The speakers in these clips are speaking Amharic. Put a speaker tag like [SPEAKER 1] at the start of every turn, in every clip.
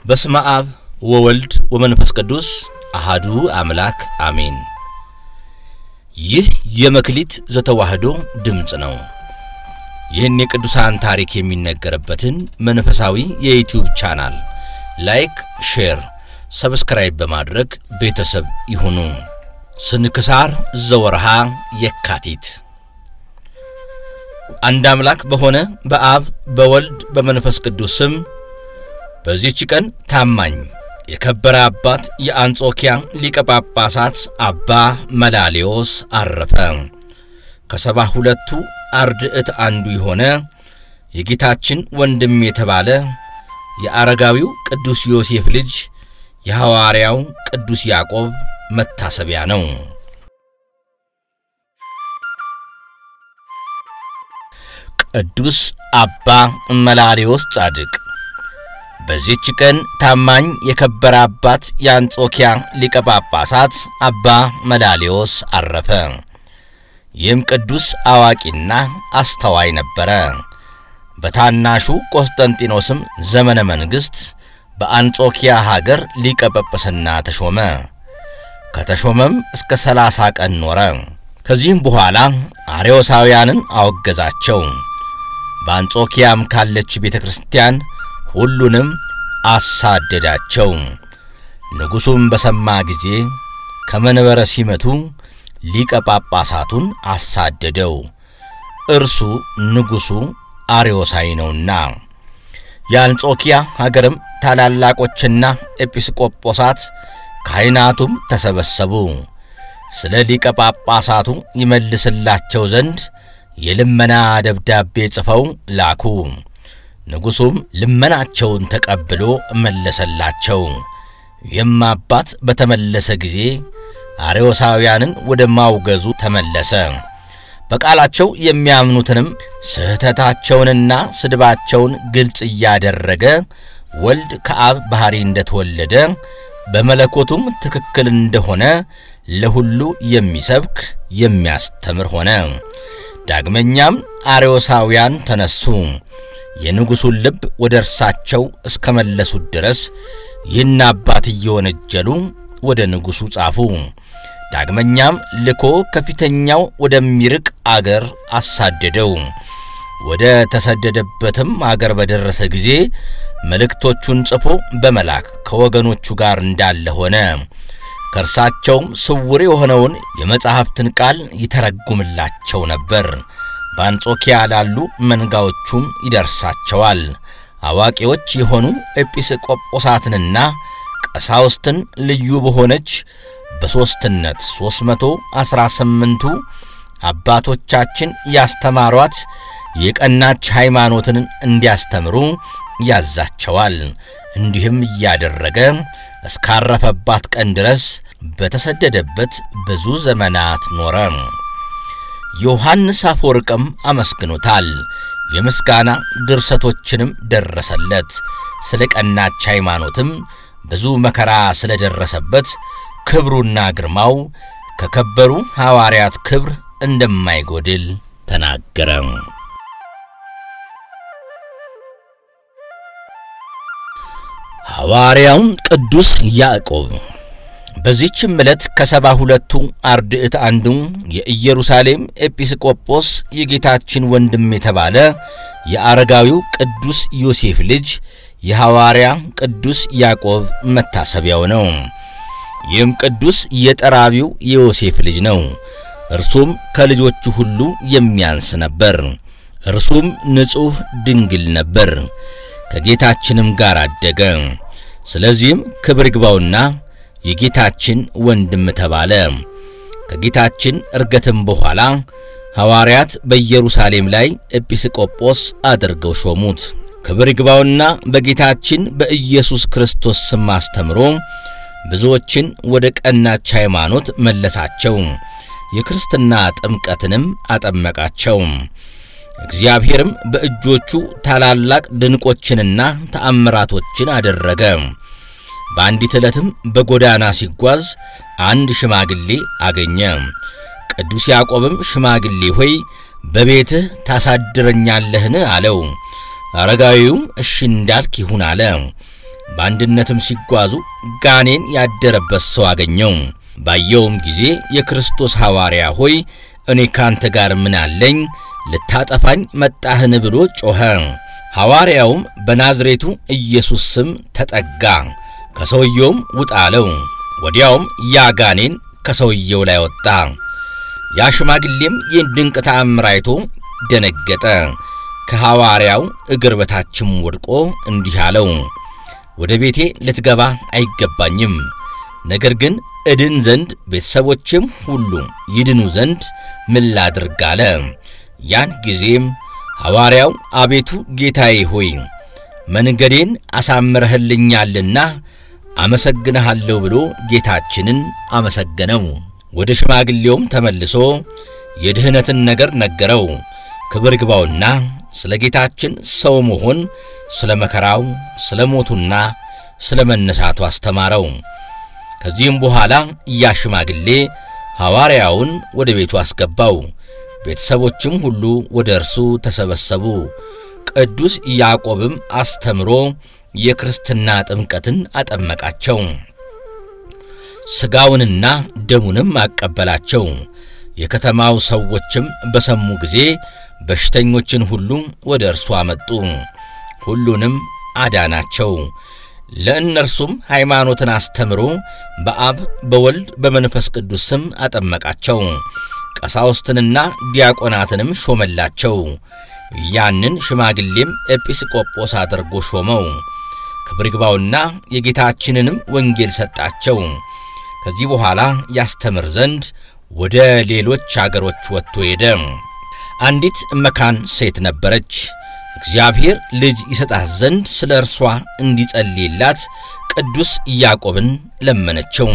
[SPEAKER 1] በስመ አብ ወወልድ ወመንፈስ ቅዱስ አሃዱ አምላክ አሜን። ይህ የመክሊት ዘተዋሕዶ ድምፅ ነው። ይህን የቅዱሳን ታሪክ የሚነገርበትን መንፈሳዊ የዩቲዩብ ቻናል ላይክ፣ ሼር፣ ሰብስክራይብ በማድረግ ቤተሰብ ይሁኑ። ስንክሳር ዘወርሃ የካቲት አንድ አምላክ በሆነ በአብ በወልድ በመንፈስ ቅዱስ ስም በዚህች ቀን ታማኝ የከበረ አባት የአንጾኪያ ሊቀ ጳጳሳት አባ መላሌዎስ አረፈ። ከሰባ ሁለቱ አርድዕት አንዱ የሆነ የጌታችን ወንድም የተባለ የአረጋዊው ቅዱስ ዮሴፍ ልጅ የሐዋርያው ቅዱስ ያዕቆብ መታሰቢያ ነው። ቅዱስ አባ መላሌዎስ ጻድቅ በዚህች ቀን ታማኝ የከበረ አባት የአንጾኪያ ሊቀ ጳጳሳት አባ መላሌዎስ አረፈ። ይህም ቅዱስ አዋቂና አስተዋይ ነበረ። በታናሹ ቆስጠንጢኖስም ዘመነ መንግሥት በአንጾኪያ ሀገር ሊቀ ጵጵስና ተሾመ። ከተሾመም እስከ ሰላሳ ቀን ኖረ። ከዚህም በኋላ አርዮሳውያንን አወገዛቸው። በአንጾኪያም ካለች ቤተ ክርስቲያን ሁሉንም አሳደዳቸው። ንጉሡም በሰማ ጊዜ ከመንበረ ሲመቱ ሊቀ ጳጳሳቱን አሳደደው። እርሱ ንጉሡ አርዮሳዊ ነውና። የአንጾኪያ ሀገርም ታላላቆችና ኤጲስቆጶሳት ካህናቱም ተሰበሰቡ። ስለ ሊቀ ጳጳሳቱ ይመልስላቸው ዘንድ የልመና ደብዳቤ ጽፈው ላኩ። ንጉሡም ልመናቸውን ተቀብሎ መለሰላቸው። ይህም አባት በተመለሰ ጊዜ አርዮሳውያንን ወደ ማውገዙ ተመለሰ። በቃላቸው የሚያምኑትንም ስህተታቸውንና ስድባቸውን ግልጽ እያደረገ ወልድ ከአብ ባሕሪ እንደተወለደ በመለኮቱም ትክክል እንደሆነ ለሁሉ የሚሰብክ የሚያስተምር ሆነ። ዳግመኛም አርዮሳውያን ተነሱ። የንጉሡን ልብ ወደ እርሳቸው እስከ መለሱት ድረስ ይህን አባት እየወነጀሉ ወደ ንጉሡ ጻፉ። ዳግመኛም ልኮ ከፊተኛው ወደሚርቅ አገር አሳደደው። ወደ ተሰደደበትም አገር በደረሰ ጊዜ መልእክቶቹን ጽፎ በመላክ ከወገኖቹ ጋር እንዳለ ሆነ። ከእርሳቸውም ስውር የሆነውን የመጻሕፍትን ቃል ይተረጉምላቸው ነበር። በአንጾኪያ ላሉ መንጋዎቹም ይደርሳቸዋል። አዋቂዎች የሆኑ ኤጲስቆጶሳትንና ቀሳውስትን ልዩ በሆነች በሦስትነት ሦስት መቶ ዐሥራ ስምንቱ አባቶቻችን ያስተማሯት የቀናች ሃይማኖትን እንዲያስተምሩ ያዛቸዋል። እንዲህም እያደረገ እስካረፈባት ቀን ድረስ በተሰደደበት ብዙ ዘመናት ኖረ። ዮሐንስ አፈወርቅም አመስግኖታል። የምስጋና ድርሰቶችንም ደረሰለት። ስለ ቀናች ሃይማኖትም ብዙ መከራ ስለ ደረሰበት ክብሩና ግርማው ከከበሩ ሐዋርያት ክብር እንደማይጎድል ተናገረ። ሐዋርያው ቅዱስ ያዕቆብ በዚህችም ዕለት ከሰባ ሁለቱ አርድዕት አንዱ የኢየሩሳሌም ኤጲስቆጶስ የጌታችን ወንድም የተባለ የአረጋዊው ቅዱስ ዮሴፍ ልጅ የሐዋርያ ቅዱስ ያዕቆብ መታሰቢያው ነው። ይህም ቅዱስ የጠራቢው የዮሴፍ ልጅ ነው። እርሱም ከልጆቹ ሁሉ የሚያንስ ነበር። እርሱም ንጹሕ ድንግል ነበር። ከጌታችንም ጋር አደገ። ስለዚህም ክብር ይግባውና የጌታችን ወንድም ተባለ። ከጌታችን እርገትም በኋላ ሐዋርያት በኢየሩሳሌም ላይ ኤጲስቆጶስ አድርገው ሾሙት። ክብር ይግባውና በጌታችን በኢየሱስ ክርስቶስ ስም አስተምሮ ብዙዎችን ወደ ቀናች ሃይማኖት መለሳቸው። የክርስትና ጥምቀትንም አጠመቃቸው። እግዚአብሔርም በእጆቹ ታላላቅ ድንቆችንና ተአምራቶችን አደረገ። በአንዲት ዕለትም በጎዳና ሲጓዝ አንድ ሽማግሌ አገኘ። ቅዱስ ያዕቆብም ሽማግሌ ሆይ በቤትህ ታሳድረኛለህን? አለው። አረጋዊውም እሺ እንዳልክ ይሁን አለ። በአንድነትም ሲጓዙ ጋኔን ያደረበት ሰው አገኘው። ባየውም ጊዜ የክርስቶስ ሐዋርያ ሆይ እኔ ካንተ ጋር ምን አለኝ? ልታጠፋኝ መጣህን? ብሎ ጮኸ። ሐዋርያውም በናዝሬቱ ኢየሱስ ስም ተጠጋ፣ ከሰውየውም ውጣ አለው። ወዲያውም ያ ጋኔን ከሰውየው ላይ ወጣ። ያ ሽማግሌም ይህን ድንቅ ተአምር አይቶ ደነገጠ። ከሐዋርያው እግር በታችም ወድቆ እንዲህ አለው፣ ወደ ቤቴ ልትገባ አይገባኝም። ነገር ግን እድን ዘንድ ቤተሰቦችም ሁሉ ይድኑ ዘንድ ምን ላድርግ አለ። ያን ጊዜም ሐዋርያው አቤቱ ጌታዬ ሆይ መንገዴን አሳምረህልኛልና አመሰግንሃለሁ ብሎ ጌታችንን አመሰገነው። ወደ ሽማግሌውም ተመልሶ የድኅነትን ነገር ነገረው። ክብር ግባውና ስለ ጌታችን ሰው መሆን፣ ስለ መከራው፣ ስለ ሞቱና ስለ መነሳቱ አስተማረው። ከዚህም በኋላ ያ ሽማግሌ ሐዋርያውን ወደ ቤቱ አስገባው። ቤተሰቦችም ሁሉ ወደ እርሱ ተሰበሰቡ። ቅዱስ ያዕቆብም አስተምሮ የክርስትና ጥምቀትን አጠመቃቸው። ሥጋውንና ደሙንም አቀበላቸው። የከተማው ሰዎችም በሰሙ ጊዜ በሽተኞችን ሁሉ ወደ እርሱ አመጡ፣ ሁሉንም አዳናቸው። ለእነርሱም ሃይማኖትን አስተምሮ በአብ በወልድ በመንፈስ ቅዱስ ስም አጠመቃቸው። ቀሳውስትንና ዲያቆናትንም ሾመላቸው። ያንን ሽማግሌም ኤጲስቆጶስ አድርጎ ሾመው። ክብር ይግባውና የጌታችንንም ወንጌል ሰጣቸው። ከዚህ በኋላ ያስተምር ዘንድ ወደ ሌሎች አገሮች ወጥቶ ሄደ። አንዲት መካን ሴት ነበረች። እግዚአብሔር ልጅ ይሰጣት ዘንድ ስለ እርሷ እንዲጸልይላት ቅዱስ ያዕቆብን ለመነችው።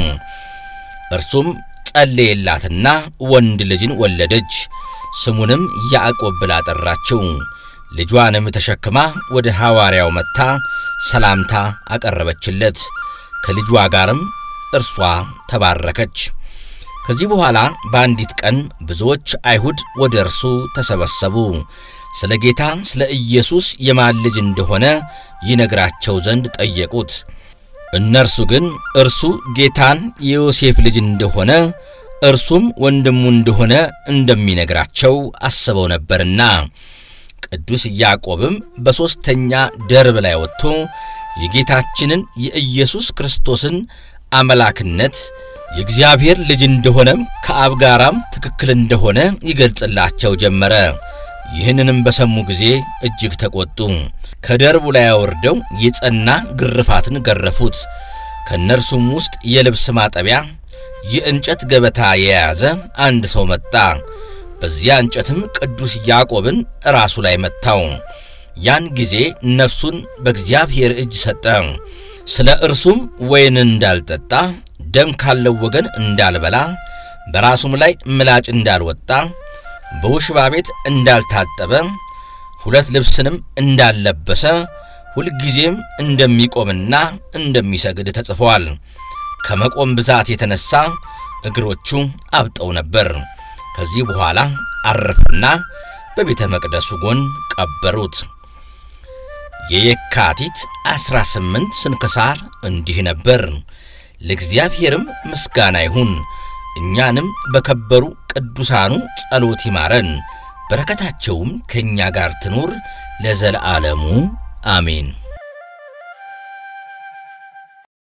[SPEAKER 1] እርሱም ጸለየላትና ወንድ ልጅን ወለደች። ስሙንም ያዕቆብ ብላ ጠራችው። ልጇንም ተሸክማ ወደ ሐዋርያው መጥታ ሰላምታ አቀረበችለት። ከልጇ ጋርም እርሷ ተባረከች። ከዚህ በኋላ በአንዲት ቀን ብዙዎች አይሁድ ወደ እርሱ ተሰበሰቡ። ስለ ጌታ ስለ ኢየሱስ የማን ልጅ እንደሆነ ይነግራቸው ዘንድ ጠየቁት። እነርሱ ግን እርሱ ጌታን የዮሴፍ ልጅ እንደሆነ እርሱም ወንድሙ እንደሆነ እንደሚነግራቸው አስበው ነበርና ቅዱስ ያዕቆብም በሦስተኛ ደርብ ላይ ወጥቶ የጌታችንን የኢየሱስ ክርስቶስን አምላክነት የእግዚአብሔር ልጅ እንደሆነም ከአብ ጋራም ትክክል እንደሆነ ይገልጽላቸው ጀመረ። ይህንንም በሰሙ ጊዜ እጅግ ተቆጡ። ከደርቡ ላይ አወርደው የጸና ግርፋትን ገረፉት። ከእነርሱም ውስጥ የልብስ ማጠቢያ የእንጨት ገበታ የያዘ አንድ ሰው መጣ። በዚያ እንጨትም ቅዱስ ያዕቆብን ራሱ ላይ መታው። ያን ጊዜ ነፍሱን በእግዚአብሔር እጅ ሰጠ። ስለ እርሱም ወይን እንዳልጠጣ፣ ደም ካለው ወገን እንዳልበላ፣ በራሱም ላይ ምላጭ እንዳልወጣ፣ በውሽባ ቤት እንዳልታጠበ፣ ሁለት ልብስንም እንዳልለበሰ፣ ሁልጊዜም እንደሚቆምና እንደሚሰግድ ተጽፏል። ከመቆም ብዛት የተነሳ እግሮቹ አብጠው ነበር። ከዚህ በኋላ አረፈና በቤተ መቅደሱ ጎን ቀበሩት። የየካቲት ዐሥራ ስምንት ስንክሳር እንዲህ ነበር። ለእግዚአብሔርም ምስጋና ይሁን፣ እኛንም በከበሩ ቅዱሳኑ ጸሎት ይማረን፣ በረከታቸውም ከእኛ ጋር ትኑር ለዘለዓለሙ አሜን።